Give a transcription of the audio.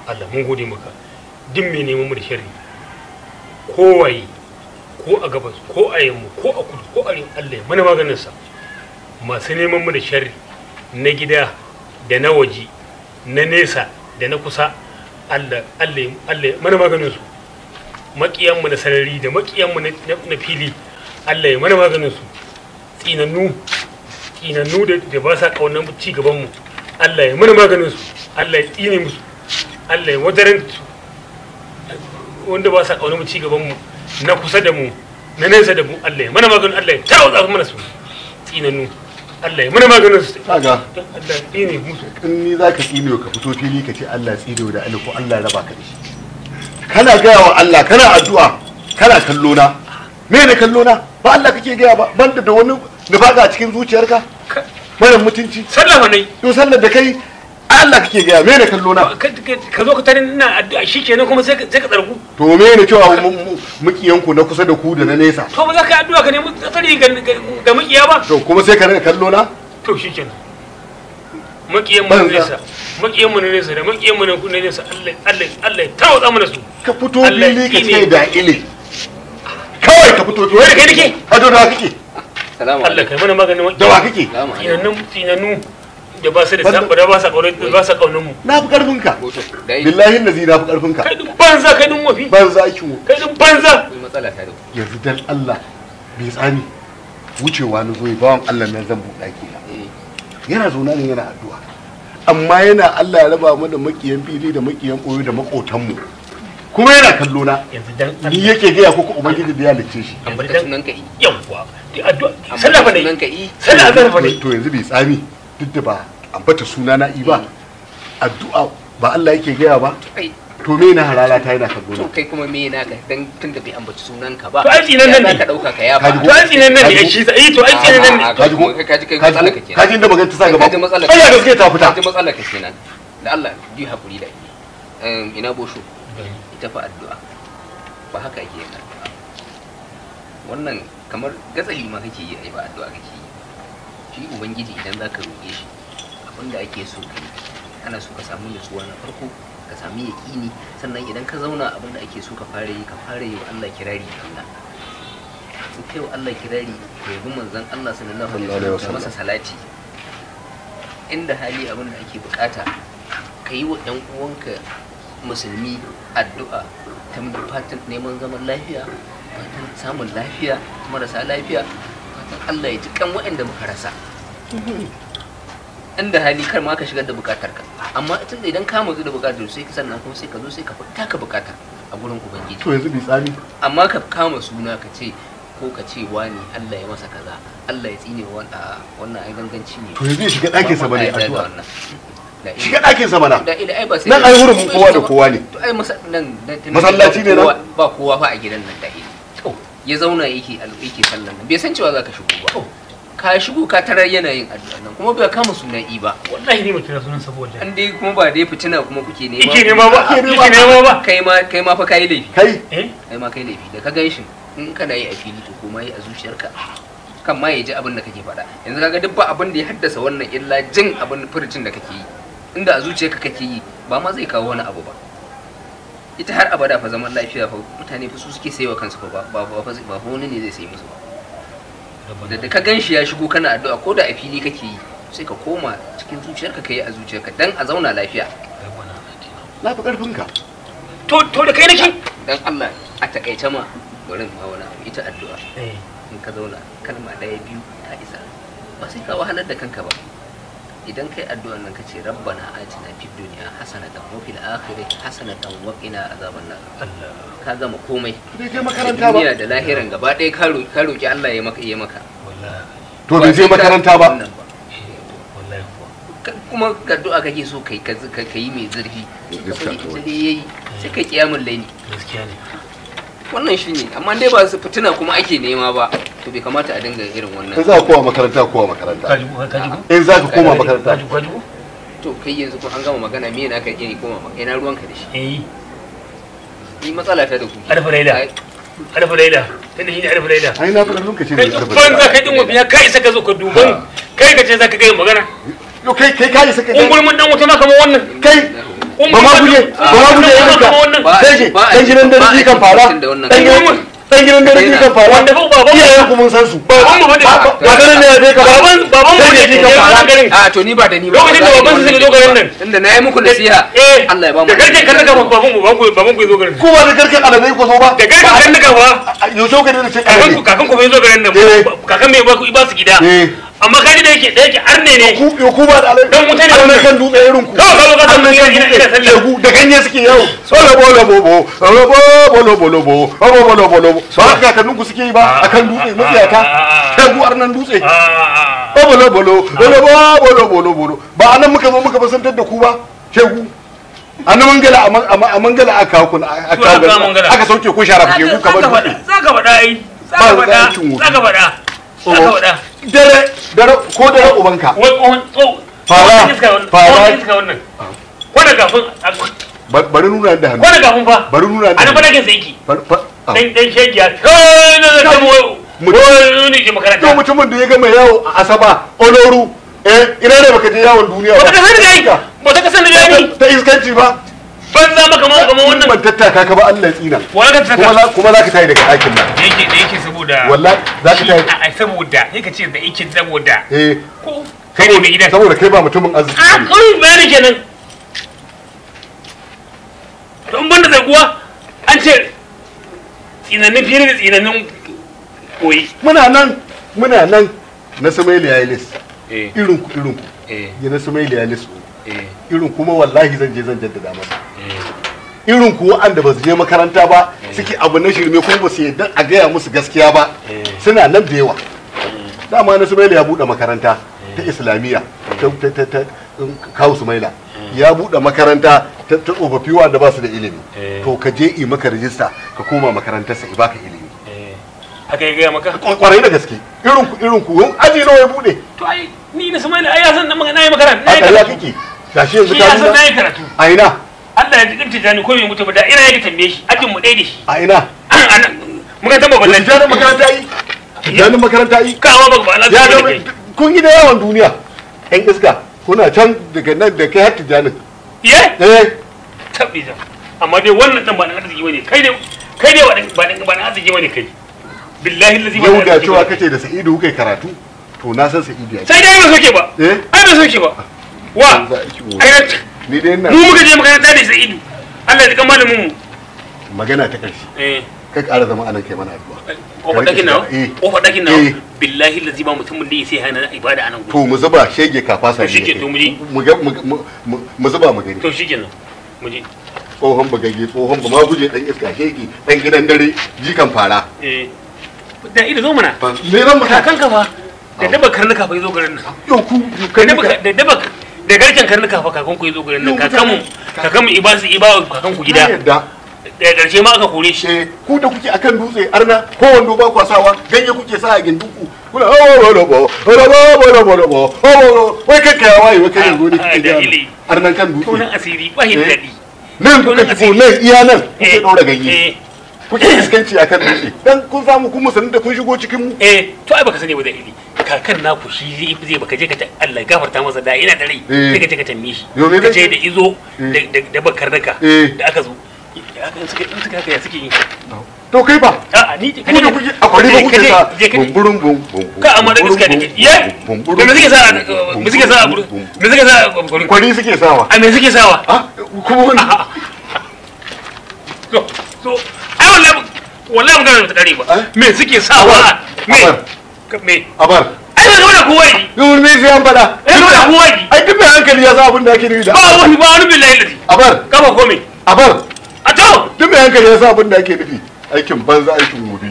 Allah mun gode maka duk mai neman mu da sharri kowaye ko a gabas ko a yamma ko a kudu ko a arewa Allah ya mana maganin sa masu neman mu da sharri na gida da na waje na nesa da na kusa Allah Allah ya- Allah ya mana maganin su makiyan mu na sarari da makiyan mu na na fili Allah ya mana maganin su tsinannu tsinannu da da ba sa kaunar ci gaban mu Allah ya mana maganin su Allah ya tsine musu Allah ya wadaran su wanda ba sa kaunar mu ci gaban mu na kusa da mu na nesa da mu Allah ya mana maganin Allah ya tawo mana su tsinannu Allah ya mana maganin su kaga Allah ya tsine musu in ni za ka tsine ka fito fili ka ce Allah tsine da Ali ko Allah ya raba ka da shi kana gaya wa Allah kana addu'a kana kallo na me ne kallo na ba Allah kake gaya ba banda da wani nufaka a cikin zuciyarka mara mutunci sallama ne to sallar da kai Allah kake gaya me ne kallo na ka ka zo ka tare ina addu'a shikenan kuma sai ka sai ka tsargu to me ne cewa mu- mu- mukiyanku na kusa da ku da na nesa to ba za ka yi addu'a ka nemi tsari ga ga- ga makiya ba to kuma sai ka rika kallo na to shikenan makiyan mu na Banza. nesa makiyan mu na nesa da makiyan mu na na nesa Allah Allah Allah ya tawo mana su ka fito Allah fili ka tsine. ce da ile kawai ka fito Wai da kai nake? hado da kake salamu Allah kai mana maganin da wa kake salamu alaikum tinannu tinannu da ba su da Banda- sabo da ba sa kaunar ba sa kaunar mu na fi karfin ka hoto dai billahi nazi na fi karfin ka kai dun banza kai dun wafi ban zaki mu kai dun banza akwai matsala ta da ku yanzu dan Allah bai tsani wucewa na zo bawan Allah nan zan buɗa ki na eh yana zauna ne yana addu'a amma yana Allah ya raba mu da makiyan fili da makiyan koyo da makotan mu kuma yana kallo na yanzu dan ni Allah yake gaya ko ubangiji da ya lice shi amma ka dan sunan ka yi yawwa addu'a amma sallah fa sunan ne ka yi sallah azhar fa ne to yanzu bai tsami duk da ba ambata suna na i ba addu'a ba Allah yake gaya ba ai to me na halala ta yana kallo to na kai kuma me naka dan tun da bai ambaci sunan ka ba To ai tsinan nan ya ne. za ka dauka ka yafa Kaji to ai tsinan nan ne shi sa eh to ai tsinan nan ne A'a, kaji ko kai kaji kai kaji matsala ka ko kenan kaji inda magana ta sa gaba kaji matsala ai ya gaske ta fita kaji matsala ka kenan da Allah ji hakuri da ni Em, ina bosho ita fa addu'a ba haka ake yin addu'a wannan kamar gatsali ma kake yi ai ba addu'a kake yi shi ubangiji idan zaka roƙe shi abinda ake so ka yi ana so ka samu nutsuwa na farko ka sami yaƙini sannan idan ka zauna abinda ake so ka fara yi ka fara yi wa Allah kirari Allah in kai wa Allah kirari ka yabi manzon Allah sallallahu alaihi Sallallahu alaihi wasallam ka masa salati inda hali abinda ake bukata ka yi wa ɗan uwanka musulmi addu'a ta fatan neman zaman lafiya fatan samun lafiya marasa lafiya fatan Allah ya ji kan waɗanda muka rasa inda hali kar ma ka shigar da bukatar ka amma tunda idan ka mutu da bukatar sai ka sannan kuma sai ka zo sai ka fita ka bukatar a gurin ubangiji to yanzu bai tsami amma ka kama suna ka ce ko ka ce wani Allah ya masa kaza Allah ya tsine wa wanda wannan ai ganganci ne to yanzu ya shiga ɗakin sa bane Ba ma yarda da addu'a wannan. Da shiga ila- ɗakin sa mana da ila ai ba sai nan ai hurumin kowa da kowa ne to ai masa nan nan tun- Masallaci ne nan? kowa- ba kowa fa a gidan nan da ila to ya zauna yake al- yake sallan nan bai san cewa zaka shigo ba ka shigo ka tarar yana yin addu'a nan kuma bai kama sunan i ba wallahi ni mutum sunan saboda an dai kuma ba dai fitina kuma kuke nema yake nema ba Ake nema. yake nema ba kai ma kai ma fa kai laifi kai eh kai ma kai laifi da ka gan shi in kana yi a fili to kuma yi a zuciyarka kan ma ya ji abin da kake faɗa yanzu kaga duk ba abin da ya haddasa wannan illa jin abin furucin da kake yi inda a zuciyarka kake yi ba ma zai kawo wani abu ba ita har abada fa zaman lafiya fa mutane fa su suke sayewa kansu fa ba ba ba fa ba fa wani ne zai sayi musu ba da da ka gan shi ya shigo kana addu'a ko da a fili kake yi sai ka koma cikin zuciyarka ka yi a zuciyarka dan a zauna lafiya na fi karfin ka to to da kai nake dan Allah a takaice ma bari ma wani abu ita addu'a eh in ka zauna kalma ɗaya biyu ta isa ba sai ka wahalar da kanka ba idan kai addu'an nan kace rabbana atina fid dunya hasanatan wa fil akhirati hasanatan wa qina azaban nar Allah ka gama komai bai je makaranta ba duniya da lahiran gaba ɗaya ka roki ka roki Allah ya maka ya maka wallahi to bai je sai ka- makaranta ba wannan wallahi kuwa Ka- kuma addu'a kake so kai ka ka yi mai zurfi Gaskiya ita kawai. dai yayi sai ka kiyamul laili gaskiya ne wannan shine amma dai ba su fitina kuma ake nema ba to bai kamata a dinga irin wannan in za ka koma makaranta kowa makaranta kaji ko kaji ko in za ka koma makaranta kaji ko kaji ko to kai yanzu ko an gama magana me na ka iya koma maka ina ruwanka da shi eh ni matsala ta da ku alfa laila alfa laila tunda shi ne alfa laila ai na fi karfin ka ce kai ne karfin banza kai din wabiya kai isa ka zo ka duban kai ka ce zaka kai magana yo kai kai kai saka ungulmun dan wuta na kamar wannan kai ba ma guje ba ma guje irin ka Ba- sai ce ba a dan gidan ba dare a kan fara cikin da wannan dan gidan dan gidan dare kan fara Wanda ba baban mu- iyayen ku mun san su baban mu bane. ba ba ganin ne ya ka ba baban baban mu Sai ne da ke shi ka wannan fara. garin a to ni ba da ni ba Lokacin da baban su suka zo garin nan. inda na yi muku nasiha eh Allah ya ba mu da garken karnuka ba baban mu baban ku baban ku ya zo garin ku ba da garken aladai ku zo ba da garken karnuka ba yaushe ka da ce kakan ku kakan ku bai zo garin nan Eh. kakan mai ba ku ba su gida eh amma kaji da yake da yake arne ne ku yo ku ba da aladai Dan wuta ne an wannan. kan dutse irin ku Kawai kawai kawai an ina- kan ina- ina dutse sallah. shegu da ganye suke yawo bolo bolo bobo bolo bolo bolo bo bolo bolo bolo ba haka kakannin ku suke yi ba akan dutse matsiyata shegu arnan dutse Ah, bolo bolo bolo bolo bolo bolo ba anan muka zo muka basantar da ku ba shegu a na mangala a man- a man- a mangala aka kawo ku aka Su aka kawo kawo mangala. aka sauke ku shara shegu kamar dutse za ka faɗa ai za Ba ka faɗa zakin wofi. za ka faɗa za ka faɗa dare dare ko dare ubanka wai tsohon tsohon Fara, tsohon iska wannan fara. tsohon iska wannan wanda kafin Ba- bari nuna da hannu wanda kafin fa bari nuna da a nan hannu fadakin sa yake Bari- fa- ah. dan dan shegiya kai na da kamo Mutum- wai ne je to makaranta mutumin da ya gama yawo a asaba oloru eh ina ne baka je yawon duniya ba ta kasar da yayi ba ba ta kasar da yayi ta iskanci ba ban za maka ma kamar wannan ban tattaka ka ba Allah ya tsina wani ka kuma saka za kuma za ka tayi daga ɗakin nan da yake da yake saboda wallahi za ka tayi a saboda sai ka ce da yake saboda eh ko kai ne mai gidan saboda kai ba mutumin arziki a ne kawai bayani kenan don banda da kuwa an ce tsinannin fiye da tsinannin koyi muna nan muna nan na Sumaili ya yi lis eh irin ku irin ku eh ya na Sumaili ya lis eh irin kuma wallahi zan je zan jaddada masa eh irin ku wa'anda ba su je makaranta ba suke abu na shirme kuma ba su yadda a gaya musu gaskiya ba suna nan da yawa dama na sumaila ya buɗe makaranta ta islamiyya ta ta ta ta kawo sumaila ya buɗe makaranta ta ta tsofaffi wanda ba su da ilimi Eh. to ka je yi maka rijista ka koma makarantarsa i baka ilimi eh haka ya gaya maka kwarai da gaske irin ku irin ku wani aji nawa ya buɗe to ai ni na samani ai ya san na magana yi makaranta na a yi ƙarya karatu kake gashi yanzu shi ka ya san na nuna yi karatu a ina Allah ya jikin tijani ko bai mutu ba da ina yake tambaye shi ajin mu ɗaya da shi a ina muka tamba ballan tijanin makaranta yi tijanin makaranta yi kawa ba ba Allah ya ya ga kai kun yi da yawan duniya yan iska kuna can daga nan da kai har tijanin ye eh tabbi da amma dai wannan dan ba dan arziki bane kai ne kai ne ba dan ba dan ba dan arziki bane kai billahi allazi ba yau dan ga arziki cewa bane. kace da sa'idu kai karatu to na san sa'idu ya sai dai ba soke ba eh ai ba soke ba wa Za a ki ai na ni dai ina mu muka je makaranta da Sa'idu Allah ya kama malamin mu magana ta karshe eh kai ƙara zama anan kai mana addu'a kofar dakin nawa Eh. kofar dakin Eh. nawa billahi allazi ba mutumin da sai hana ibada anan gudu to mu zuba shege kafasa To shike, to mu je. mu ga- mu- mu- mu- mu zuba mu gani to shikenan mu je tsohon bagage tsohon ba ma guje dan iska shege dan gidan dare jikan fara eh da ido zo mana me ran maka kakanka fa da daba karnuka fa yazo garin nan yau ku da kai daba ka da daba da garken karnuka fa kakan ku yazo garin nan Yau kakanmu kakanmu ibasu ibawa kakan ku gida yadda daga karshe ma aka kore shi eh ku da kuke akan dutse arna ko wando ba kwa sawa ganye kuke sa a gindinku kuna oh wala bo wala bo wala bo wala bo oh wai kai kai wai wai kai yanzu ne Ah, kike da ga ili. arnan kan dutse tonan asiri ba hin Eh. daɗi nan kuka shigo nan iya nan kuke Eh, ɗora ganye eh kuke iskanci akan dutse dan kun samu kun musanin da kun shigo cikin mu eh to ai baka sani ba da ili kakan naku shi zai zai baka je ka ta Allah ya gafarta masa da ina da rai Eh. sai ka je ka tambaye shi Yo, me ka zai ce ce? da izo Eh. da da- da bakar naka Eh. da aka zo haka in suka in suka haka ya suke yi to kai ba a'a ni ku da kuke a kwari ba kuke sa bumburun bum bum ka amma da iska da ke ye da me suke sa me suke sa me suke sa a kwari suke sawa me suke sawa ah kuma wani so so ai wallahi wallahi magana ba ta kare ba Eh? me suke sawa me Abar. ka- me abar ai ba zama da kowa yi yau me sai an fada ai ba da kowa yi ai duk mai hankali ya san abin da ake nufi da ba wani ba wani billahi ladi abar kafa komai abar a to duk mai hankali ya san abin da ake nufi aikin banza aikin gobe